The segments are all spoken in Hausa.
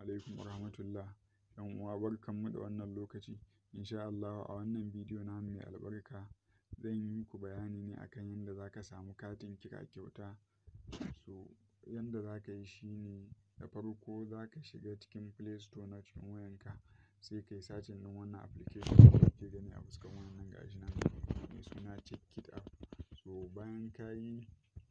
alaikum warahmatullah. Yan uwa barkanmu da wannan lokaci. Insha Allahu a wannan bidiyo namu mai albarka zan yi muku bayani ne akan yanda za ka samu katin kira kyauta. So yanda za ka yi shi ne da farko za ka shiga cikin Play Store na cikin wayanka sai ka yi searching ɗin wannan application da kuke gani a fuskan wayan nan gashi nan mai suna Checkit app. So bayan ka yi,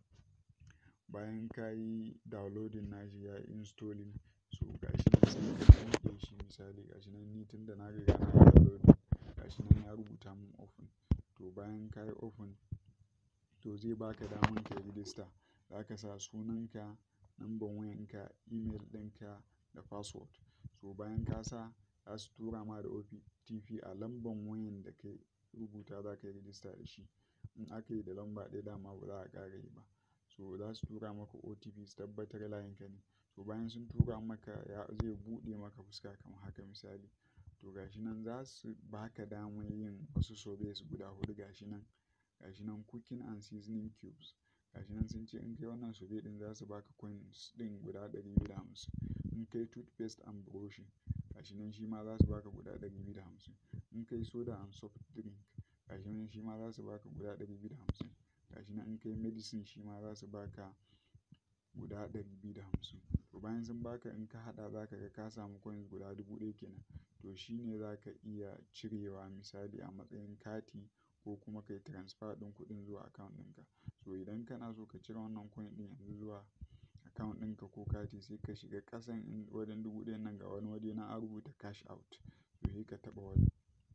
bayan ka yi downloading nashi ya yi installing so gashi nan sai ka buɗe shi misali gashi nan ni tunda na riga na yi downloading gashi nan ya rubuta mun open. To bayan ka yi open to zai baka daman ka yi register. Za ka sa sunanka, number wayanka, email ɗinka da password. So bayan ka sa za su tura ma da OTP a lambar wayan da ka rubuta za ka yi register da shi. In aka yi da lamba ɗaya dama ba za a ƙara yi ba. So za su tura maka OTP su tabbatar layinka ne. So bayan sun tura maka ya zai buɗe maka fuska kamar haka misali. To gashi nan za su baka daman yin wasu surveys guda huɗu gashi nan. Gashi nan cooking and seasoning cubes. Gashi nan sun ce in kai wannan survey ɗin za su baka coins ɗin guda ɗari biyu da hamsin. In kai toothpaste and brushing gashi nan shi ma za su baka guda ɗari biyu da hamsin. In kai soda and soft drink gashi nan shi ma za su baka guda ɗari biyu da hamsin. Gashi nan in kai medicine shi ma za su baka guda ɗari biyu da hamsin. To bayan sun baka in ka haɗa za ka ga ka samu coins guda dubu ɗaya kenan. To shi ne za ka iya cirewa misali a matsayin kati ko kuma ka yi transfer ɗin kuɗin zuwa account ɗinka. So idan kana so ka cire wannan coin ɗin yanzu zuwa account ɗinka ko kati sai ka shiga ƙasan wajen dubu ɗayan nan ga wani waje nan an rubuta cash out. To sai ka taɓa wajen.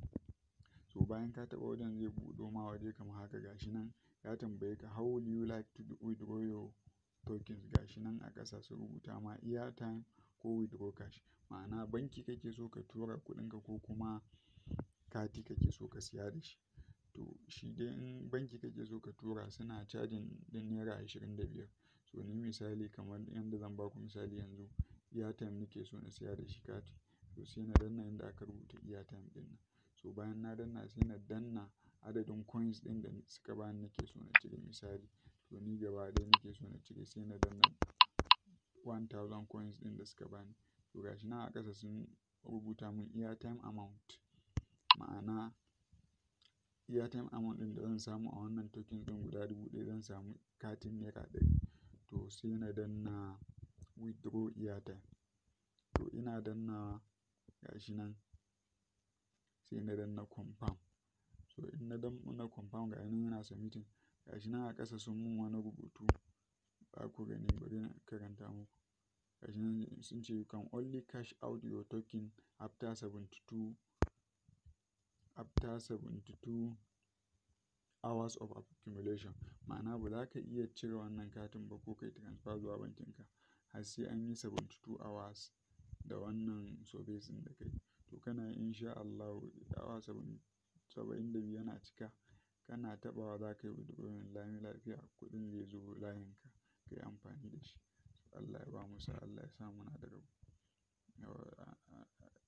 So bayan ka taɓa wajen zai buɗo ma waje kamar haka gashi nan ya tambaye ka how would you like to withdraw your tokens gashi nan a ƙasa sun rubuta ma airtime ko withdraw cash. Ma'ana banki kake so ka tura kuɗinka ko kuma kati kake so ka siya da shi. To shi dai in banki kake so ka tura suna charging ɗin naira ashirin da biyar. So ni misali kamar yanda zan baku misali yanzu airtime nake so na siya da shi kati. To sai na danna inda aka rubuta airtime ɗin nan. So bayan na danna sai na danna adadin coins ɗin da suka bani nake so na cire misali. To ni gaba ɗaya nake so na cire sai na danna one thousand coins ɗin da suka bani. To gashi nan a ƙasa sun rubuta mun airtime amount. Ma'ana airtime amount ɗin da zan samu a wannan tokens ɗin guda dubu ɗaya zan samu katin naira ɗari. To sai na danna withdraw airtime. To ina dannawa gashi nan sai na danna confirm. So in na danna confirm gashi nan yana submitting. Gashi nan a ƙasa sun mun wani rubutu za ku gani bari na karanta muku. Gashi nan sun ce you can only cash out your token after seventy two, after seventy two hours of accumulation. Ma'ana ba za ka iya cire wannan katin ba ko ka yi transfer zuwa bankinka har sai an yi seventy two hours da wannan surveys ɗin da ka yi. To kana yi insha Allahu awa saba'in da biyu yana cika kana taɓawa za ka yi withdrawing lami lafiya kuɗin zai zo layinka ka yi amfani da shi. Allah ya bamu sa'a Allah ya sa muna da rabo.